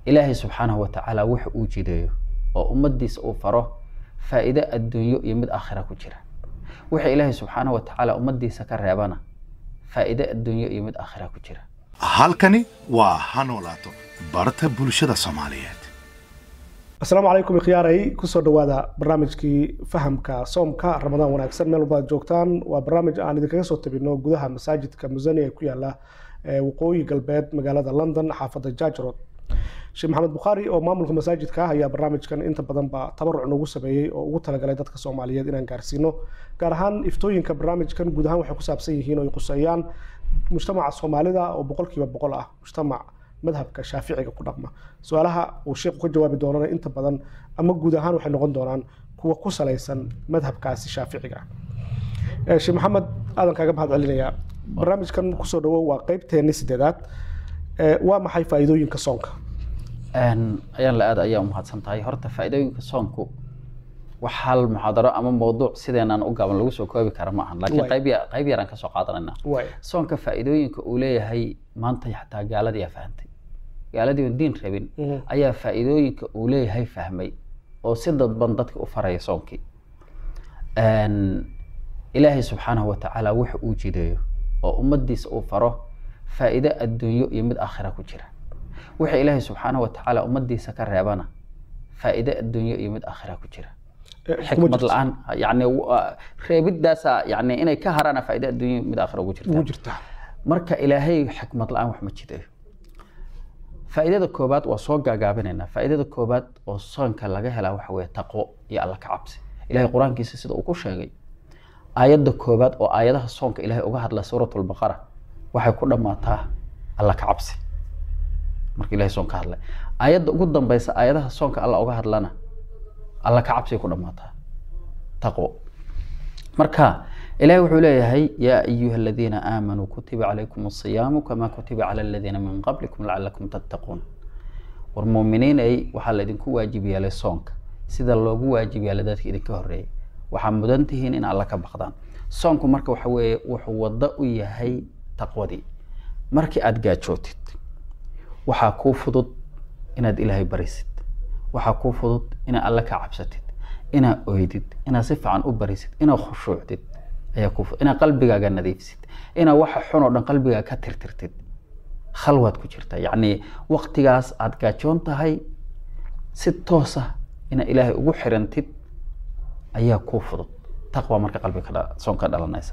ilaahay subxaanahu watacaala wuxa uu jideeyo oo ummadiisa uu faro faa'iide adduunyo iyo mid aakhira ku jira waxa ilaahay subxaanahu watacaala ummadiisa ka reebana faa'iide adduunyo iyo mid aakhira ku jira halkani waa ha noolaato barta bulshada soomaaliyeed asalaamu calaykum ikhyaaray kusoo dhowaada barnaamijkii fahamka soomka ramadaan wanaagsan meel walba ad joogtaan waa barnaamij aan idinkaga soo tabino gudaha masaajidka musani ee ku yaala waqooyi galbeed magaalada london xaafadda jargerod sheekh maxamed bukhaari oo maamulka masaajidka ah ayaa barnaamijkan inta badanba tabaruc noogu sameeyey oo ugu talagalay dadka soomaaliyeed inaan gaarsiino gaar ahaan iftooyinka barnaamijkan guud ahaan waxay ku saabsan yihiin oo ay quseeyaan mujtamaca soomaalida oo boqolkiiba boqol ah mujtamac madhabka shaaficiga ku dhaqma su-aalaha uu sheekhu ka jawaabi doonana inta badan ama guud ahaan waxay noqon doonaan kuwa ku salaysan madhabkaasi shaaficiga ah sheekh maxamed aadan kaaga mahad celinayaa barnaamijkan kusoo dhawow waa qeybteenni sideedaad waa maxay faa'iidooyinka soonka ayaan la aad ayaa umahadsan tahay horta faa'iidooyinka soonku wax hal muxaadaro ama mawduuc sideenaan u gaaban lagu soo koobi kara ma ahan laakiin qayb ya- qayb yaraan kasoo qaadanayna soonka faa'iidooyinka uu leeyahay maanta xataa gaaladii aa fahantay gaaladii oon diin rabin ayaa faa'iidooyinka uu leeyahay fahmay oo si dadban dadka u faraya soonkii ilaahay subxaanahu watacaala wuxa uu jideeyo oo ummadiisa uu faro faa'iide adduunyo iyo mid aakhira ku jira waxa ilaahay subxaanahu watacaala ummadiisa ka reebana faa'iide adduunyo iyo mid aakhira ku jira xikmad la-aan yani reebidaasa yani inay ka haraana faa'iide adduunyo mid aakhira ugu jirta jirta marka ilaahay xikmad la-aan wax ma jideeyo faa'iidada koobaad waa soo gaagaabinaynaa faa'iidada koobaad oo soonka laga helaa waxa weeye taqwo iyo alla ka cabsi ilahay qur-aankiisa sida uu ku sheegay aayadda koobaad oo aayadaha soonka ilahay uga hadla suurat lbaqara waxay ku dhammaataa alla ka cabsi marka ilahay soon ka hadlay aayadda ugu dambeysa aayadaha soonka alla uga hadlana alla ka cabsiay ku dhammaataa taqwo marka ilahay wuxuu leeyahay yaa ayuha aladiina aamanuu kutiba calaykum asiyaamu kama kutiba cala aladiina min qablikum lacalakum tattaquun war muuminiinay waxaa laydinku waajib yeelay soonka sida loogu waajib yeelay dadka idinka horreeyay waxaa mudan tihiin in alla ka baqdaan soonku marka waxa weeye wuxuu waddo u yahay taqwadii markii aada gaajootid waxaa kuu fudud inaad ilaahay barisid waxaa kuu fudud inaad alle ka cabsatid inaad oydid inaad si fiican u barisid inaad khushuucdid ayaa kuu fudud inaad qalbigaaga nadiifsid inaad waxa xun oo dhan qalbigaaga ka tirtirtid khalwaad ku jirta yacni waqtigaas aada gaajoon tahay si toosa inaad ilaahay ugu xirantid ayaa kuu fudud taqwa marka qalbiga soonka dhalanaysa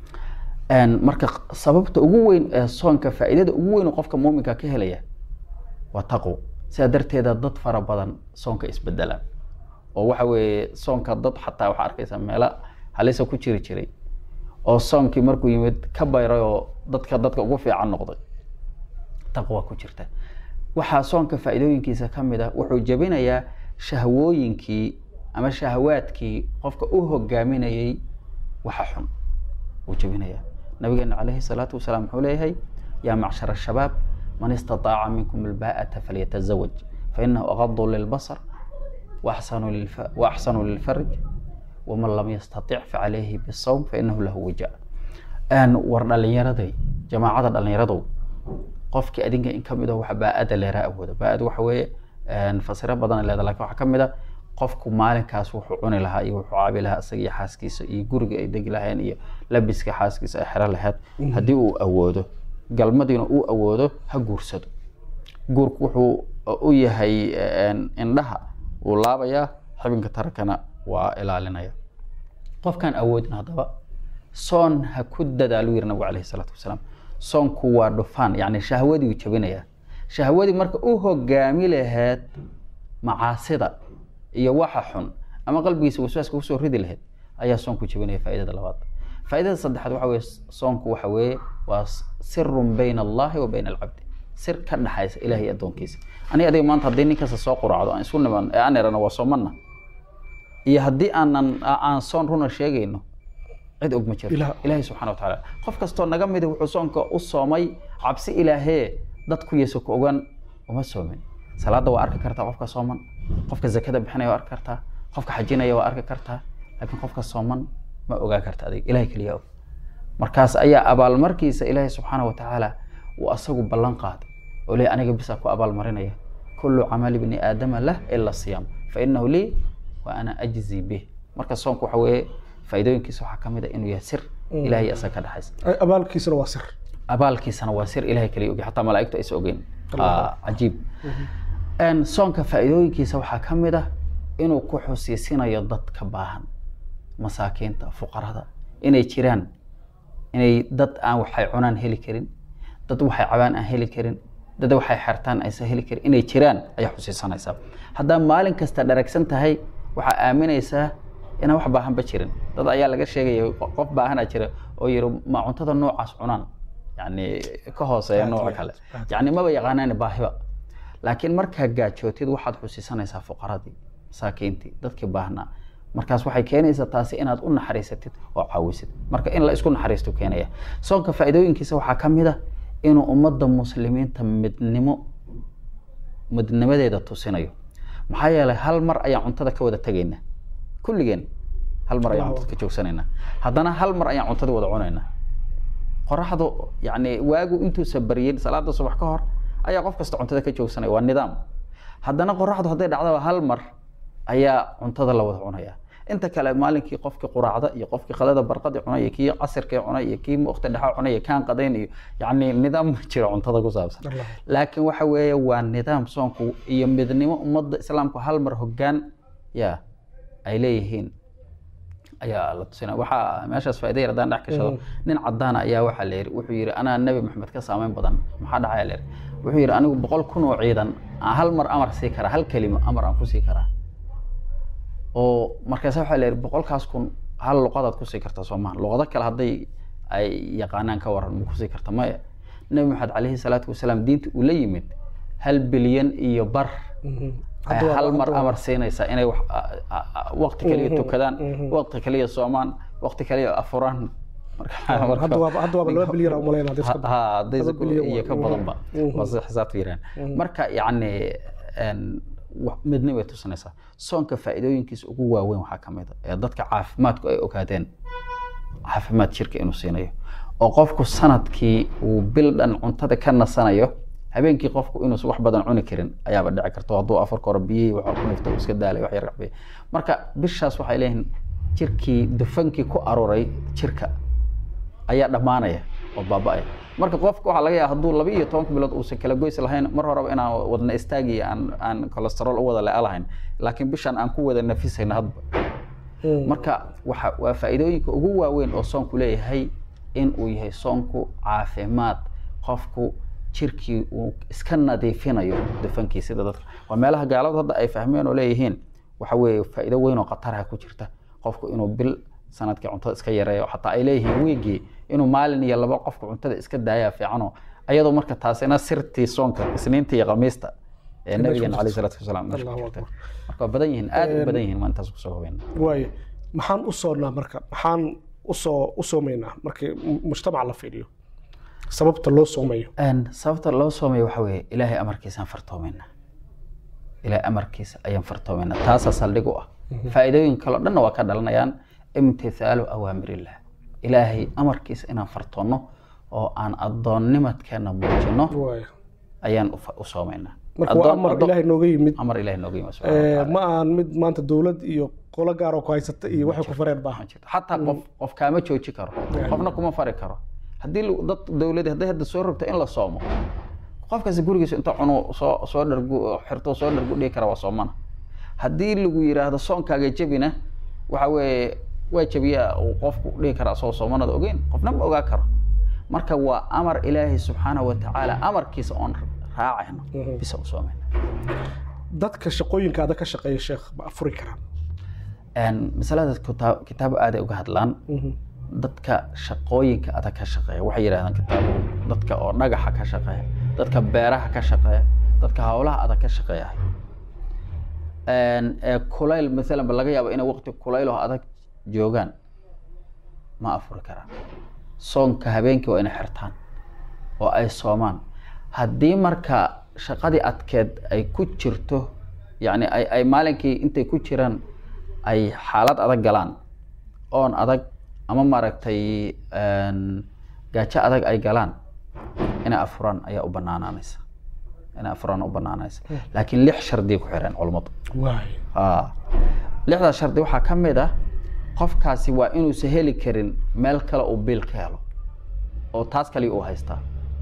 marka sababta ugu weyn ee soonka faa'iidada ugu weyn oo qofka muuminka ka helaya waa taqwo sidaa darteeda dad fara badan soonka isbedelaan oo waxa weeye soonka dad xataa waxaa arkaysa meelo halisa ku jiri jiray oo soonkii markuu yimid ka bayray oo dadka dadka ugu fiican noqday taqwa ku jirta waxaa soonka faa'iidooyinkiisa ka mid ah wuxuu jebinayaa shahwooyinkii ama shahawaadkii qofka u hogaaminayay waxa xun wuu jebinayaa nabigeena calayhi salaatu wasalaam wuxuu leeyahay yaa macshar ashabaab man istataaca minkum albaa'ata falyatazawaj fainahu aqadu lilbasar waaxsanu lilfarj waman lam yastatic facalayhi bisawm fainahu lahu wija war dhalinyaraday jamaacada dhalinyaradow qofkii adinka in kamid ah waxa baa-ada leeraa awooda baa-ad waxa weeye fasiro badan leeda lakin waxaa kamid a qofku maalinkaas wuxuu cuni lahaa iyo wuxuu caabi lahaa isaga iyo xaaskiisa iyo guriga ay degi lahayeen iyo labiska xaaskiisa ay xero lahayd haddii uu awoodo galmadiina uu awoodo ha guursado guurku wuxuu u yahay indhaha wuu laabayaa xibinka tarakana waa ilaalinaya qofkaan awoodin haddaba soon ha ku dadaalu yiri nabigu calayhi salaatu wasalaam soonku waa dhufaan yacni shahwadii uu jabinayaa shahwadii marka u hogaami lahayd macaasida iyo waxa xun ama qalbigiisa waswaaska kusoo ridi lahayd ayaa soonku jebinaya faaidada labaad faaidada saddexaad waxa weye soonku waxa weeye waa sirun bayna allahi wa bayna alcabdi sir ka dhaxaysa ilahay addoonkiisa aniga adiga maanta haddii nin kasta soo quraacdo aan isu niman ee aan erano waa soomana iyo haddii aanan aan soon runa sheegayno cid og ma jirto ilaahay subxana wa tacaala qof kastoo naga midi wuxuu soonka u soomay cabsi ilaahee dadku yeeso ku ogaan uma soomin salaada waa arki kartaa qofka sooman qofka zakada bixinaya waa arki kartaa qofka xajinaya waa arki kartaa laakiin qofka sooman ma ogaa karta adiga ilahay keliya og markaas ayaa abaalmarkiisa ilaahay subxaana wa tacaala uu asagu ballan qaaday oo leey aniga bisaa ku abaalmarinaya kulu camali bni aadama lah ila siyaam fainahu lii wa ana ajzi bih marka soonku waxa weeye faa'iidooyinkiisa waxaa ka mid a inuu yahay sir ilahay isaga ka dhexaysa abaalkiisana waa sir abaalkiisana waa sir ilahay kaliya ogi xataa malaa'igtu aysa ogeyn Ah, cajiib En, soonka faa'iidooyinkiisa waxaa ka mid ah inuu ku xusiisinayo dadka baahan masaakiinta fuqarada inay jiraan inay dad aan waxay cunaan heli karin dad waxay cabaan aan heli karin dad waxay xertaan aysan heli karin inay jiraan ayaa xusiisanaysaa haddaa maalin kasta dharagsan tahay waxaa aaminaysaa inaan wax baahanba jirin dad ayaa laga sheegaya qof baahanaa jira oo yiri ma cuntada noocaas cunaan yani ka hooseeya nooca kale yani maba yaqaanaan baahiba laakiin markaa gaajootid waxaad xusiisanaysaa fuqaradii masaakiintii dadkii baahnaa markaas waxay keenaysaa taasi inaad u naxariisatid oo caawisid marka in la isku naxariistu keenaya soonka faa'iidooyinkiisa waxaa ka mid ah inuu ummadda muslimiinta midnimo midnimadeeda tusinayo maxaa yeelay hal mar ayaan cuntada ka wada tegaynaa kulligeen hal mar ayaan cuntada ka joogsanaynaa haddana hal mar ayaan cuntada wada cunaynaa qoraxdu yani waagu intuusa baryin salaada subax ka hor ayaa qof kasta cuntada ka joogsanaya waa nidaam haddana qoraxdu hadday dhacdaba hal mar ayaa cuntada la wada cunaya inta kale maalinkii qofkii quraacda iyo qofkii qadada barqadi cunay iyo kii casirkii cunay iyo kii waqti dhexa cunay iyo kaan qadayn iyo yani nidaam ma jiro cuntada ku saabsan laakiin waxa weeye waa nidaam soonku iyo midnimo ummadda islaamku hal mar hoggaan ya ay leeyihiin ayaa la tusina waxaa meeshaas faa'iida yar haddaan dhex gashado nin caddaana ayaa waxaa la yidhi wuxuu yidhi anaa nebi maxamed ka saameyn badan maxaa dhacaya la yidhi wuxuu yidhi anigu boqol kun oo ciidan aan hal mar amar sii karaa hal kelimo amar aan ku sii karaa oo markaas waxaa la yidhi boqolkaas kun hal luqadaad kusii kartaa soo maha luqado kale hadday ay yaqaanaan ka waran ma kusii karta maya nebi maxamed calayhi salaatu wasalaam diinta uu la yimid hal bilyan iyo bar ay hal mar amar siinaysaa inay wax- a- a- a- waqti kaliya tukadaan waqti kaliya soomaan waqti kaliya afuraan marka marka- hadda waaba hadda waaba laba bilyan umaleyn hadii iska ha hadday laba bilyan iyo waa- ka badanba Mhm. waa sida xisaabta yiraan marka yacni en, wax- midnimo bay tusinaysaa soonka faa'iidooyinkiisa ugu waaweyn waxaa ka mid a ee dadka caafimaadku ay ogaadeen caafimaad jirka inuu siinayo oo qofku sanadkii uu bil dhan cuntada ka nasanayo habeenkii qofku inuusan wax badan cuni karin ayaaba dhici karta hadduu afarka hore biyihii waxa ku nifta uu iska daalay wax yar cabiya marka bishaas waxay leeyihiin jirkii dufankii ku aruuray jirka ayaa dhammaanaya oo baaba'aya marka qofka waxaa laga yaaba hadduu laba iyo tobanka bilood uusan kala goys lahayn mar horeba inaan wadna istaagi aan aan cholesterol u wada le'a lahayn laakiin bishan aan ku wada nafisayna hadba marka waxa waa faa'iidooyinka ugu waaweyn oo soonku leeyahay in uu yahay soonku caafimaad qofku jirkii uu iska nadiifinayo dufankii sida dadka waa meelaha gaaladu hadda ay fahmeen oo leeyihiin waxa weeye faa'iido weyn oo khataraha ku jirta qofku inuu bil sanadkii cuntada iska yareeyo xataa ay leeyihiin wiigii inuu maalin iyo laba qofku cuntada iska daayaa fiicano ayadoo marka taasina sirtii soonka isniinta iyo khamiista ee nabigeena caleyhi salaatu wasalaam meesha ku Allahu jirta akbar. marka waa badan yihiin aad u badan yihiin maa intaas kusoo hubeyna waaye maxaan u soonnaa marka maxaan usoo u soomaynaa markii mu- mujtamaca la fiiriyo sababta loo soomayo Een, sababta loo soomayo waxa weeye ilaahay amarkiisaan fartoomaynaa ilaahay amarkiisa ayaan fartoomaynaa taasaa saldhig u ah faa'iidooyin kaloo dhanna waa ka dhalanayaan imtithaalu awaamirillah ilaahay amarkiisa inaan fartoonno oo aan addoonnimadkeena muujino waaye ayaan u fa- u soomaynaa marka waa Addoon- amar addoon- ilaahay nooga yimid amar ilaahay nooga yimid subxaana wa Eh, tacaala. ma aan mid maanta dowlad iyo qolo gaar oo ku haysata iyo waxay ku fareen baaha ma jirto xataa qof qof kaama jooji karo qofna kuma fari karo haddii lu- dad dowladi hadday hadda soo rogto in la soomo qofkaasi gurigiisa inta cunu soo soo dhargu xirto soo dhargu dhigi kara waa soomana haddii lagu yiraahdo soonkaaga jebina waxa weeye waa jebiyaa uu qofku dhigi karaa asagoo soomanada ogeyn qofna ma ogaa karo marka waa amar ilaahi subxaanahu wa tacaala amarkiisa oon raacayno bisa u soomayna dadka shaqooyinka adag ka shaqeeya sheekh ma afuri karaan Een, masaladaas kitaab kitaabo aaday uga hadlaan dadka shaqooyinka adag ka shaqeeya waxay yidhahdaan kitaabu dadka oo dhagaxa ka shaqeeya dadka beeraha ka shaqeeya dadka hawlaha adag ka shaqeeya Een, ee kulayl maalan ba laga yaabo inay waqti kulayl oo adag joogaan ma afuri karaan soonka habeenkii waa inay xirtaan oo ay soomaan haddii marka shaqadii adkeed ay ku jirto yacni ay, ay maalinkii intay ku jiraan ay xaalad adag galaan oon adag ama maaragtay een, gaajo adag ay galaan inay afuraan ayaa u banaanaanaysa inay afuraan u banaanaysa laakiin lix shardiya ku xireen culummadu waay Ah. lixdaas shardi waxaa ka mid ah qofkaasi waa inuusan heli karin meel kale uu biil ka helo oo taas kaliya uu haystaa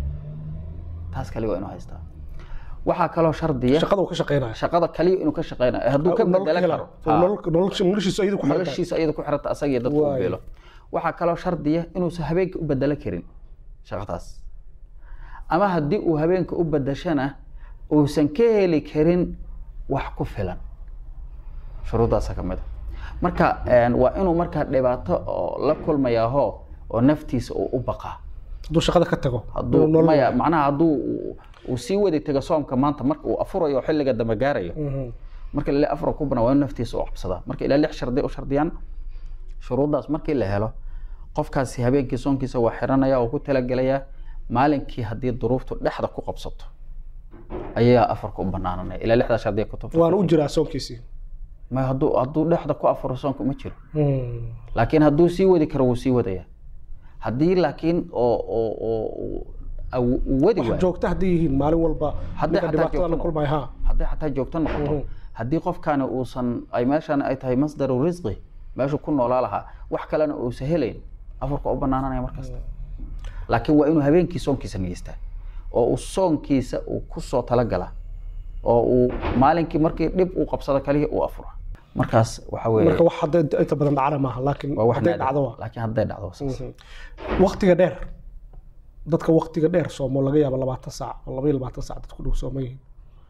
taas kaliya waa inuu haystaa waxaa kaloo shardiya shaqada uu ka shaqeynaya shaqada kaliya inuu ka shaqeynayo hadduu ka Nolol bedelo hela. karo Oo nolol- nolol- noloshiisu ayadu ku xiranta noloshiisa iyada ku xiranta asaga iyo dadka u Waay. biilo waxaa kaloo shardiya inuusan habeenka u bedelo karin shaqadaas ama haddii uu habeenka u bedeshana uusan ka heli karin wax ku filan shuruuddaasa ka mid a marka een, waa inuu markaa dhibaato oo la kulmayaaho oo naftiisa uu u baqaa hadduu shaqada ka tago hadduu nolol- maya macnaha hadduu uu- uu sii wadi tago soomka maanta marka uu afurayo oo xilliga dambe gaarayo Mhm. marka ilaa afar ku banaa waa in naftiisa u cabsadaa marka ilaa lix shardi u shardiyaan shuruuddaas markii la helo qofkaasi habeenkii soonkiisa waa xiranaya oo ku talagelaya maalinkii haddii duruuftu dhexda ku qabsato ayaa afarka u banaananaya ilaa lixdaa shardiya kutubta waana u jiraa soonkiisii ma hadduu hadduu dhexda ku afuro soonka ma jiro Mhm. laakiin hadduu sii wadi karo wuu sii wadaya haddii laakiin oo oo oo uu- uu uu wadi wax waayo joogta hadday yihiin maalin walba Hadday ninka xataa dhibaatada la joogto kulmaya ha hadday xataa joogto noqoto Mhm. haddii qofkani uusan ay meeshan ay tahay masdaru risqi meeshu ku noolaa lahaa wax kalena uusan helayn afarka u banaananaya markasta laakiin waa inuu habeenkii soonkiisa nigeystaa oo uu soonkiisa uu kusoo talagala oo uu maalinkii markii dhib uu qabsado kaliya uu afuro markaas waxa weeye marka wax hadda inta inta badan dhacana maaha laakiin waa wax hadday naadir. dhacdo waa laakiin hadday dhacdo waa saas. waktiga dheer dadka waktiga dheer soomo laga yaabo labaatan saac oo laba iyo labaatan saac dadku dhow sooman yihiin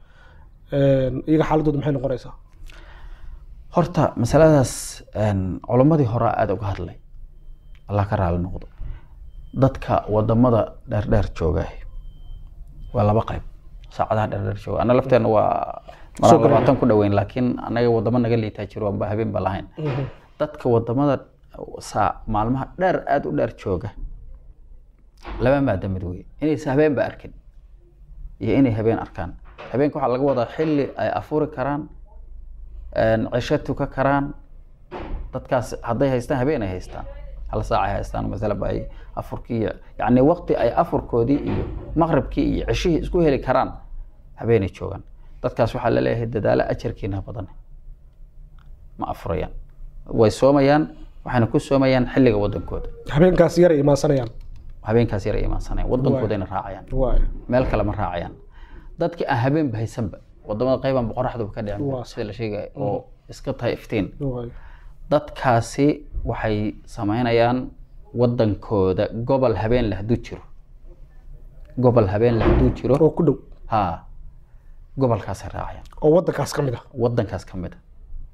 iyaga xaaladooda maxay noqonaysaa horta masaladaas een, culimmadii hore aada uga hadlay allah ka raali noqdo dadka wadamada dheerdheer jooga waa laba qayb saacadaha dheerdheer jooga ana lafteena waa Soo maraa galaya. labaatan ku dhoweyn laakiin anaga wadamo naga liitaa jiro waanba habeen ba lahayn dadka wadamada saa maalmaha dheer aada u dheer jooga laba maada mid wey inaysa habeen ba arkin iyo inay habeen arkaan habeenka waxaa laga wadaa xilli ay afuri karaan een, cisho tuka karaan dadkaas hadday haystaan habeen ay haystaan hal saac ay haystaan masalaba ay afurkii iyo yacni waqti ay afurkoodii iyo maqribkii iyo cishihii isku heli karaan habeenay joogaan dadkaas waxaa laleeyahay dadaalo ajarkiina badan ma afurayaan way soomayaan waxayna ku soomayaan xilliga wadankooda habeenkaas yar ay imaansanayaan habeenkaas yar ay imaansanayaan wadankoodaina raacayaan waay meel kale ma raacayaan dadkii aan habeenba haysanba wadamada qaybaan boqoraxduba ka dhicin Waa sida la sheegaya oo iska tahay iftiin waay dadkaasi waxay samaynayaan wadankooda gobol habeen leh hadduu jiro gobol habeen leh hadduu jiro oo ku dhow ha gobolkaasay raacayaan oo wadankaas ka mid ah wadankaas ka mid a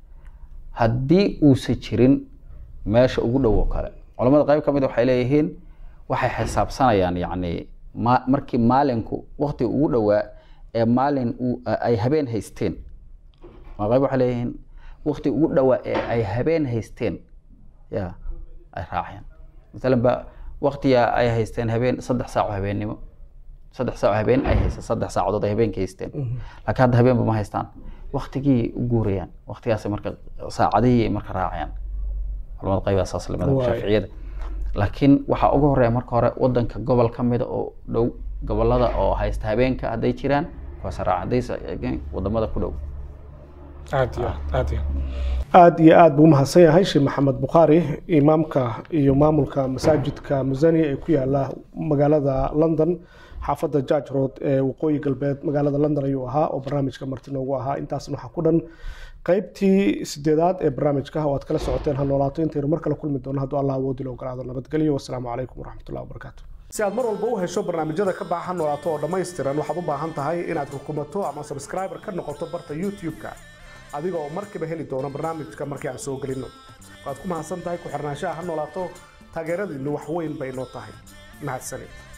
haddii uusan jirin meesha ugu dhow oo kale culamada qayb ka mid a waxay leeyihiin waxay xisaabsanayaan yacni ma markii maalinku waqti ugu dhowaa ee maalin uu- ay habeen haysteen culamada qayb waxay leeyihiin waqti ugu dhowaa ee ay habeen haysteen ya ay raacayaan masalan ba waqtiga ay haysteen habeen saddex saac oo habeennimo saddex saac oo habeen ay haysteen saddex saacadood ay habeenka haysteen laakiin hadda habeenba ma haystaan waqtigii u guurayaan waqtigaasay marka saacadihii ay marka raacayaan culamada qayba saas lamida Waay. shaaficiyada laakiin waxaa ugu horeeya marka hore wadanka gobol ka mida oo dhow gobolada oo haysta habeenka hadday jiraan kuwaas raaca haddaysa wadamada ku dhow aad iyo aad aad iyo aad iyo aad buu umahadsan yahay sheekh maxamed bukhaari imaamka iyo maamulka masaajidka musani ee ku yaala magaalada london xaafadda george road ee waqooyi galbeed magaalada london ayuu ahaa oo barnaamijka marti noogu ahaa intaasna waxaa ku dhan qaybtii sideedaad ee barnaamijka oo aad kala socoteen ha noolaato intaynu mar kale kulmi doono hadduu allah awoodi la ogolaado nabadgelyo wasalaamu calaykum waraxmatullahi wabarakaatu si aad mar walba u hesho barnaamijyada ka baahan noolaato oo dhammaystiran waxaad u baahan tahay inaad rukumato ama subscriber ka noqoto barta youtube-ka adiga oo markiiba heli doono barnaamijka markii aan soo gelinno waad ku mahadsan tahay ku xirnaanshaha ha noolaato taageeradiinnu wax weyn bay noo tahay mahadsanid